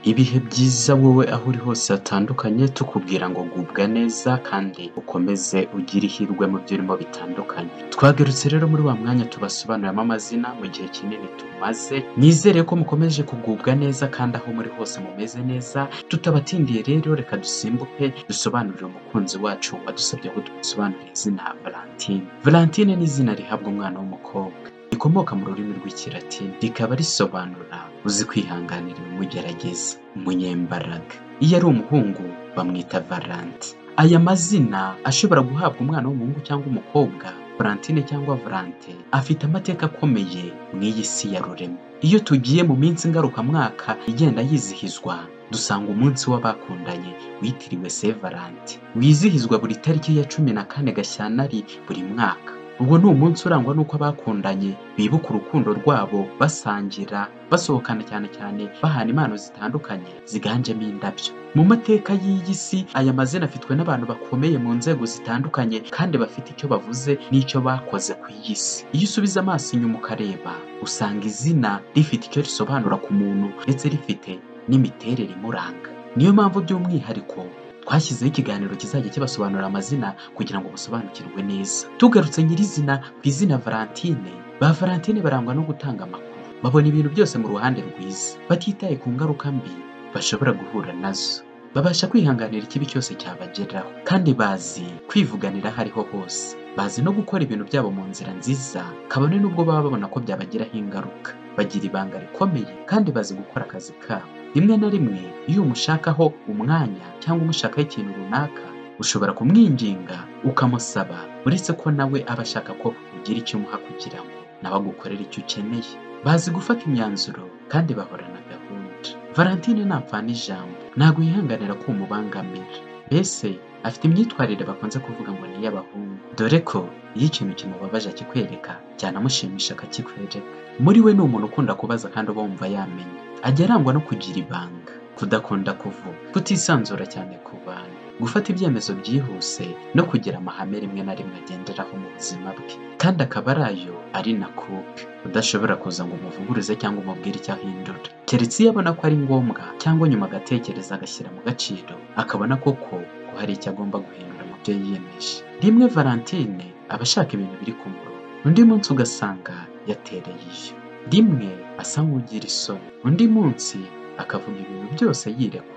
ibihe byiza wowe aho uri hose hatandukanye tukubwira ngo gubwa neza kandi ukomeze ugire ihirwe mu byo urimo bitandukanye twagarutse rero muri wa mwanya tubasobanuriramo amazina mu gihe kinini tumaze nizere ko mukomeje kugubwa neza kandi aho muri hose mumeze neza tutabatindiye rero reka dusimbuke dusobanurire umukunzi wacu wadusabye ko dusobanurira izina valentine valentine ni izina rihabwa umwana w'umukobwa rikomoka mu rurimi rw'ikilatini rikaba risobanura uzi kwihanganira ibimugerageza umunyembaraga iyo ari umuhungu bamwita valanti aya mazina ashobora guhabwa umwana w'umuhungu cyangwa umukobwa valentine cyangwa valante afite amateka akomeye mu iyi si ya rurema iyo tugiye mu minsi ngarukamwaka igenda yizihizwa dusanga umunsi w'abakundanye witiriwe sevalante wizihizwa buri tariki ya cumi na kane gashyantare buri mwaka ubwo ni umunsi urangwa n'uko abakundanye bibuka urukundo rwabo basangira basohokana cyane cyane bahana impano zitandukanye ziganjemo indabyo mu mateka y'iyi si aya mazina afitwe n'abantu bakomeye mu nzego zitandukanye kandi bafite icyo bavuze n'icyo bakoze ku iyi si iyo usubiza amaso inyuma ukareba usanga izina rifite icyo risobanura ku muntu ndetse rifite n'imiterere imuranga niyo mpamvu by'umwihariko twashyizeho ikiganiro kizajya kibasobanurira amazina kugira ngo basobanukirwe neza tugarutse nyirizina ku izina valentine ba valentine barangwa no gutanga amakuru babona ibintu byose mu ruhande rwiza batitaye ku ngaruka mbi bashobora guhura nazo babasha kwihanganira ikibi cyose cyabageraho kandi bazi kwivuganira aho ariho hose bazi no gukora ibintu byabo mu nzira nziza kabone n'ubwo baba babona ko byabagiraho ingaruka bagira ibanga rikomeye kandi bazi gukora akazi kabo rimwe na rimwe iyo umushakaho umwanya cyangwa umushakaho ikintu runaka ushobora kumwinginga ukamusaba uretse ko nawe aba ashaka ko ugira icyo umuha kugira ngo nawe agukorere icyo ukeneye bazi gufata imyanzuro kandi bahorana gahunda valentine ntapfa n'ijambo ntabwo yihanganira ko umubangamira mbese afite imyitwarire bakunze kuvuga ngo ni iy'abahungu dore ko iyo ikintu kimubabaje akikwereka cyanamushimisha akakikwereka muri we ni umuntu ukunda kubaza kandi uba wumva yamenye ajya arangwa no kugira ibanga kudakunda kuvuga kutisanzura cyane ku bantu gufata ibyemezo byihuse no kugira amahame rimwe na rimwe agenderaho mu buzima bwe kandi akaba ari ayo ari na kupe udashobora kuza ngo umuvuguruze cyangwa umubwire icyo ahindura keretse iyo abona ko ari ngombwa cyangwa nyuma agatekereza agashyira mu gaciro akabona koko ko hari icyo agomba guhindura mu byo yiyemeje rimwe valentine aba ashaka ibintu biri ku murongo undi munsi ugasanga yatereye iyo rimwe asa nk'ugira isoni undi munsi akavuga ibintu byose yirekuye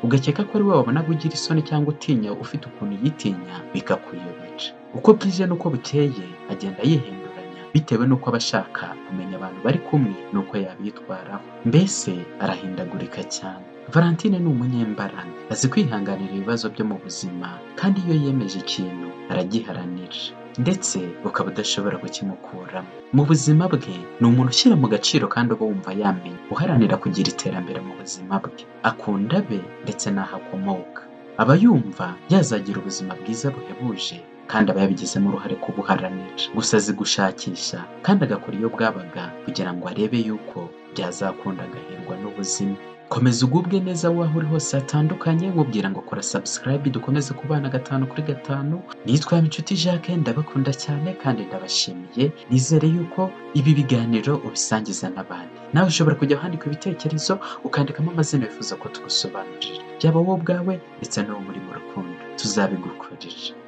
ugakeka ko ari we wabonaga ugira isoni cyangwa utinya ufite ukuntu yitinya bikakuyobera uko bwije n'uko bukeye agenda yihinduranya bitewe n'uko aba ashaka kumenya abantu bari kumwe n'uko yabitwaraho mbese arahindagurika cyane valentine ni umunyembaraga azi kwihanganira ibibazo byo mu buzima kandi iyo yemeje ikintu aragiharanira ndetse ukaba udashobora kukimukuramo mu buzima bwe ni umuntu ushyira mu gaciro kandi uba wumva yamenye uharanira kugira iterambere mu buzima bwe akunda be ndetse n'aho akomoka aba yumva yazagira ubuzima bwiza buhebuje kandi aba yabigizemo uruhare kubuharanira gusa azi gushakisha kandi agakora iyo bwabaga kugira ngo arebe yuko byazakunda agahirwa n'ubuzima komeza ugubwe neza aho uri hose hatandukanye nkubwira ngo kora subscribe dukomeze kubana gatanu kuri gatanu nitwa inshuti jacques ndabakunda cyane kandi ndabashimiye nizere yuko ibi biganiro ubisangiza n'abandi nawe ushobora kujya wandika ibitekerezo ukandikamo amazina wifuza ko tugusobanurira byaba wowe ubwawe ndetse n'uwo muri mu rukundo tuzabigukorera